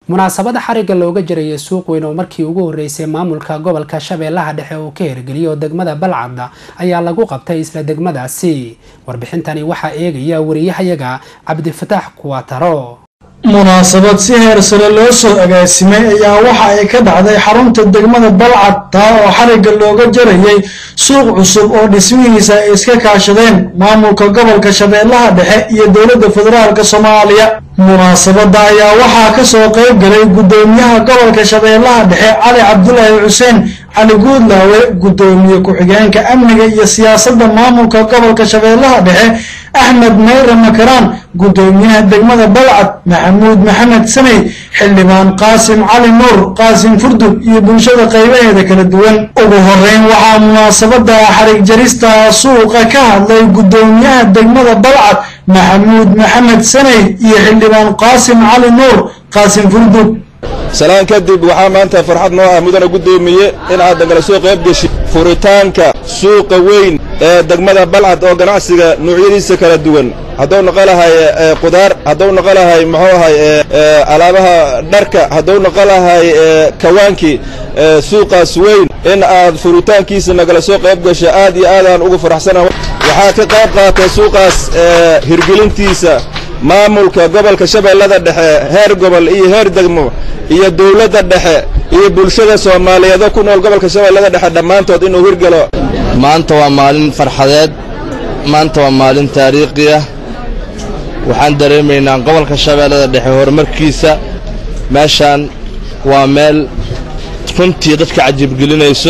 munaasabada xarigga looga jiraya suuq weyn oo markii ugu horeysay maamulka gobolka shabeellaha dhexe uu ka hirgeliyay oo degmada balcadda ayaa lagu qabtay isla degmadaasi warbixintani waxaa eegaya wariyahayaga cabdifataax kuwataro munaasabad si heer sare loo soo agaasimay ayaa waxa ay ka dhacday xarunta degmada balcad taa oo xarigga looga jarayay suuq cusub oo dhismihiisa ay iska kaashadeen maamulka gobolka shabeellaha dhexe iyo dowladda federaalk soomaaliya munaasabadda ayaa waxaa ka soo qayb galay guddoomiyaha gobolka shabeellaha dhexe cali cabdulaahi xuseen cali guudlaawe guddoomiye ku-xigeenka amniga iyo siyaasadda maamulka gobolka shabeellaha dhexe axmed mayre makaraan guddoomiyaha degmada balcad maxamuud maxamed samey xildhibaan qaasim cali nuur qaasim furdug iyo bulshada qaybaheeda kala duwan ugu horeyn waxaa munaasabada xarig jarista suuqa ka hadlay guddoomiyaha degmada balcad maxamuud maxamed samey iyo xildhibaan qaasim cali nuur qaasim furdug salaan kadib waxaa maanta farxad noo ah mudana guddoomiye in aad dagala soo qayb geshi furitaanka suuqa weyn ee degmada balcad oo ganacsiga noocyadiisa kala duwan hadduu noqo lahay qudaar hadduu noqo lahay muxuu ahay alaabaha dharka hadduu noqo lahay kawaankii suuqaas weyn in aad furitaankiisa nagala soo qayb gasho aad iyo aadaan ugu faraxsanaha waxaa ka qayb qaatay suuqaas hirgelintiisa maamulka gobolka shabeellada dhexe heer gobol iyo heer degmo iyo dawladda dhexe iyo bulshada soomaaliyeedoo ku nool gobolka shabeellada dhexe dhammaantood inuu hirgelo maanta waa maalin farxadeed maanta waa maalin taariikhi ah waxaan dareemaynaa gobolka shabeellada dhexe horumarkiisa meeshaan waa meel runtii dadka cajiibgelinayso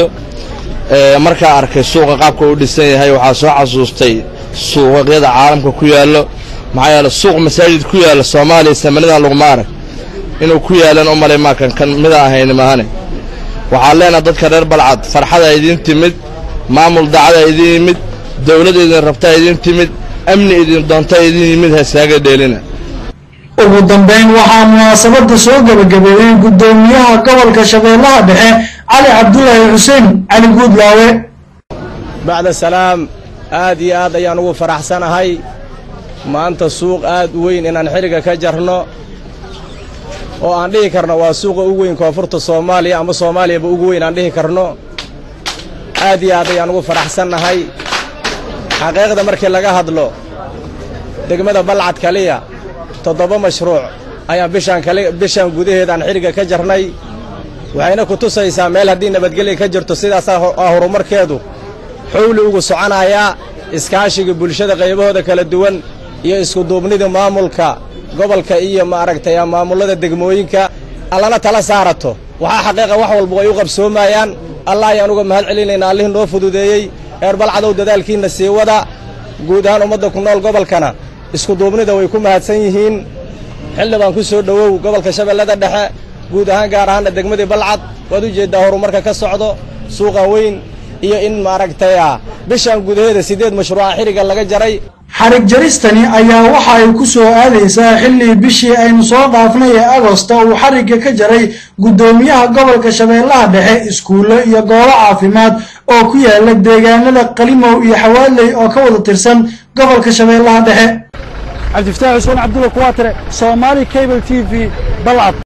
markaa arkay suuqa qaabka u dhisan yahay waxaa soo xasuustay suuqyada caalamka ku yaallo maxaa yeele suuq masaajid ku yaalla soomaaliya samanidan laguma arag inuu ku yaalan u malay maakan kan mida ahayni mahane waxaan leenaha dadka reer balcad farxada idiin timid maamul dacada idiin yimid dawlad idin rabta idiin timid amni idin doonta idiin yimid heeskaaga dheelina ugu dambeyn waxaa munaasabada soo gebagabeeyey guddoomiyaha gobolka shabeellaha dhexe cali cabdulaahi xuseen cali guudlaawe bacda salaam aad iyo aad ayaan ugu faraxsanahay maanta suuq aad u weyn inaan xilliga ka jarno oo aan dhihi karno waa suuqa ugu weyn koonfurta soomaaliya ama soomaaliyaba ugu weyn aan dhihi karno aad iyo aad ayaan ugu faraxsannahay xaqiiqda markii laga hadlo degmada balcad kaliya toddoba mashruuc ayaan bishaan kali bishaan gudaheedaan xilliga ka jarnay waxayna ku tusaysaa meel haddii nabadgelya ka jirto sidaasaa horumarkeedu xowli ugu soconayaa iskaashiga bulshada qaybahooda kala duwan iyo iskuduubnida maamulka gobolka iyo maaragtay maamullada degmooyinka allana tala saarato waxaa xaqiiqa wax walba way u qabsoomayaan allah ayaan uga mahad celinaynaa allihii noo fududeeyey reer balcadow dadaalkiinna sii wada guud ahaan ummadda ku nool gobolkana iskuduubnida way ku mahadsan yihiin xildhibaan ku soo dhowow gobolka shabeellada dhexe guud ahaan gaar ahaanna degmadii balcad waad u jeeddaa horumarka ka socdo suuqa weyn iyo in maaragtaya bishaan gudaheeda siddeed mashruuca xilliga laga jaray xarig jaristani ayaa waxa ay ku soo aadaysaa xilli bishii aynu soo dhaafnay ee agosta uu xarigga ka jaray guddoomiyaha gobolka shabeellaha dhexe iskuullo iyo goobo caafimaad oo ku yaala deegaanada qalimow iyo xawaaley oo ka wada tirsan gobolka shabeellaha dhexe cabdifataax xuseen cabdulla kuwaatire soomaali cable t v balcad